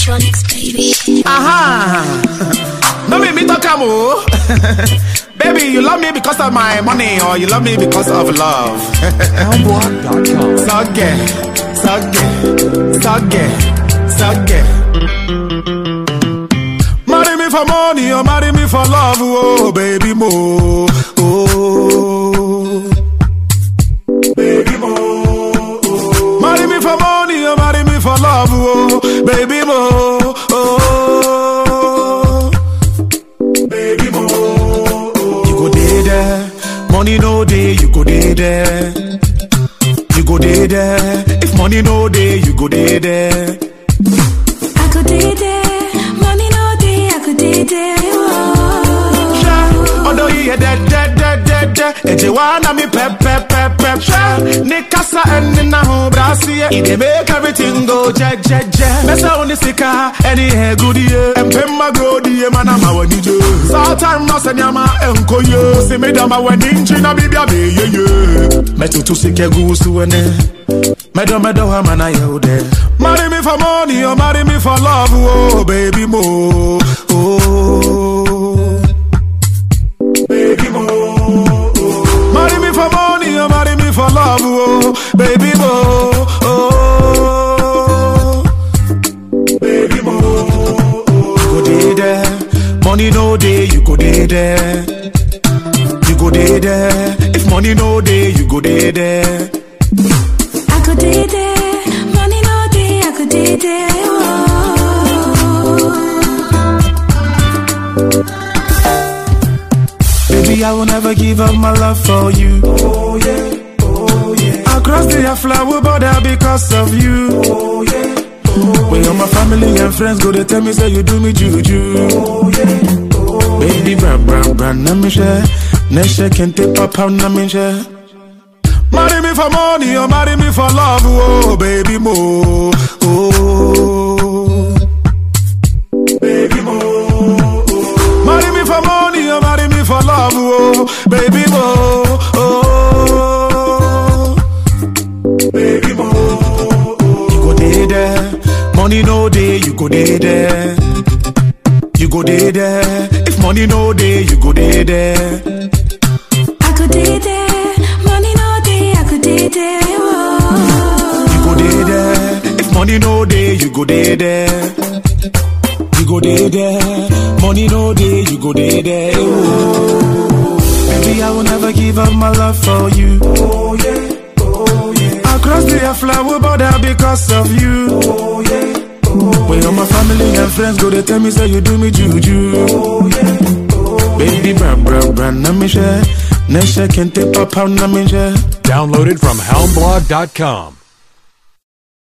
electronics, baby. Aha! No make me talk am o. Baby, you love me because of my money or you love me because of love. Soundblock.com. Sogge, sogge, sogge, sogge. Marry me for money or marry me for love, oh baby mo. Oh, baby mo. Oh. Marry me for money or marry me for love, oh baby mo. Oh, baby mo. You go dey there, money no dey, you go dey there. You go dey there. If money no dey, you go dey there. I could did there, money no day, I could did there. Hwɛ, ɔdɔ yi yɛ dɛdɛdɛdɛdɛ. Ɛgye wa na mi pɛpɛpɛpɛ. Hwɛ, ne kasa ɛne n'ahobrɛaseɛ. E dey make everything go jɛjɛjɛ. Mɛsɛ wo ne sika ɛne ɛgudie. Mpemma grodie ma na ma w'ani gye. Saa time na sɛ nneɛma ɛnkɔ yie. Si mi dama w'ani nkyi na biribi abɛyɛ yie. Mɛtutu sika gu so ɛnɛ. Medo medo wa mana yo de. Marry me for money or marry me for love, oh baby mo. Oh. Baby mo. Oh. Marry me for money or marry me for love, oh baby mo. Oh. Baby mo. Oh. You go dey there. Money no day, you go dey there. You go dey there. If money no day, you go dey there. I could did there, money no day, I could did there. Baby, I will never give up my love for you. Oh yeah, oh yeah. I'll cross the flower border because of you. Oh yeah, oh When all my family and friends go, they tell me say you do me juju. Oh yeah, oh Baby, bra bra bra, na me share. Nesha can take papa na me share. Marry me for money or marry me for love, oh baby mo. Oh, baby mo. Oh. Marry me for money or marry me for love, oh baby mo. Oh, baby mo. Oh. You go dey there, money no day, you go dey there. You go dey there. If money no day, you go dey there. I could did there, money no day, I could did there. You go dey there. If money no day, you go dey there. You go dey there. Money no day, you go dey there. Oh. Baby, I will never give up my love for you. Oh yeah, oh yeah. I'll cross the flower border because of you. Oh yeah, oh When all my family and friends go, they tell me say you do me juju. Oh yeah, oh Baby, bra bra bra, na me share. Nesha can take papa na me share. Downloaded from Helmblog.com.